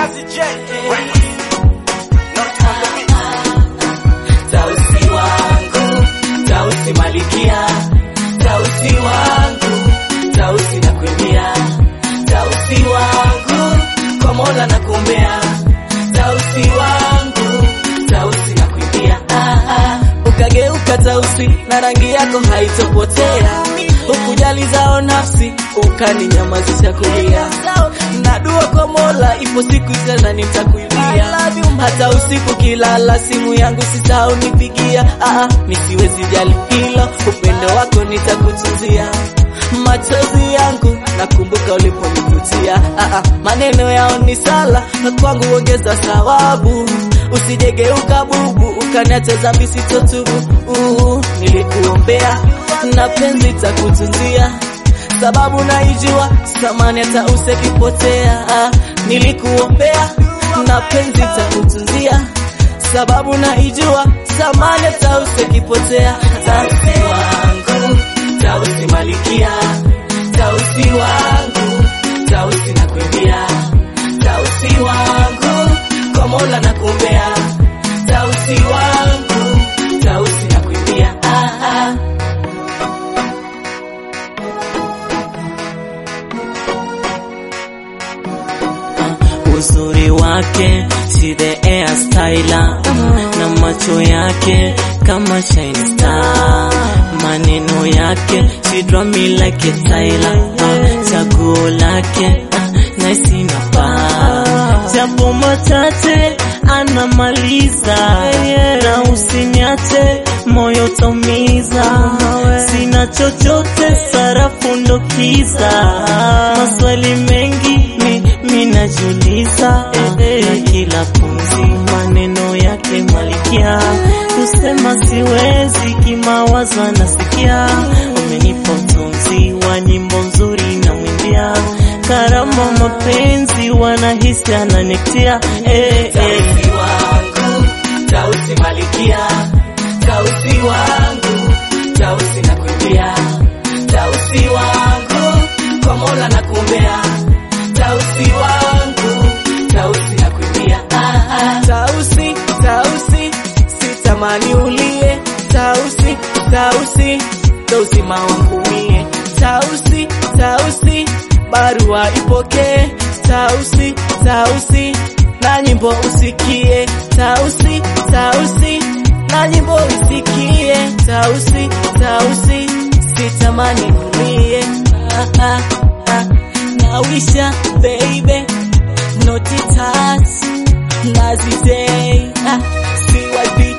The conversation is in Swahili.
Jazzy J. Not on the beat. Tausi wangu, Tausi malikia, Tausi wangu, Tausi nakuimbia, Tausi wangu, kwa Mola nakuombea, Tausi wangu, Tausi nakuimbia, ah, ah. Ukageuka Tausi na rangi yako haitopotea, ukujali zao nafsi, ukaninyamazisha kulia, na dua kwa Mola, ipo siku tena nitakuimbia, hata usiku kilala, simu yangu sisahau nipigia, ah, ah, misiwezi jali hilo, upendo wako nitakutunzia machozi yangu nakumbuka uliponivutia, ah, ah, maneno yao ni sala na kwangu ongeza thawabu, usijegeuka bubu ukaniacha dhambi sitotubu. Uh, nilikuombea na penzi takutunzia, sababu naijua samani hata usekipotea. Ah, nilikuombea na penzi takutunzia, sababu naijua samani hata usekipotea. Tausi wangu, Tausi malikia, Tausi wangu, Tausi nakuimbia, Tausi wangu, kwa Mola nakuombea, Tausi wangu, Tausi nakuimbia, ah, ah. uzuri wake si the air styler na macho yake kama shine star maneno yake she draw me like a Tyler uh, chaguo lake uh, nice na pa japo machache anamaliza na usiniache moyo taumiza sina chochote sarafu ndo kiza maswali mengi mi, mi najiuliza na kila pumzi maneno yake malikia kusema siwezi kimawazo anasikia umenipa utunzi wa nyimbo nzuri na mwimbia karama mapenzi wanahisi ananitia eh, eh. Tausi wangu, Tausi malikia, Tausi wangu, Tausi nakuimbia, Tausi wangu, kwa Mola nakuombea, Tausi wangu, Tausi nakuimbia, ah, ah. Tausi, Tausi, sitamani ulie, Tausi, Tausi, ndo uzima wangu mie, Tausi, Tausi, barua ipokee, Tausi, Tausi, na nyimbo usikie, Tausi, Tausi, na nyimbo usikie, Tausi, Tausi, sitamani ulie, ah, ah, ah. Nawisha baby, naughty touch, Nazi day, ah, CYB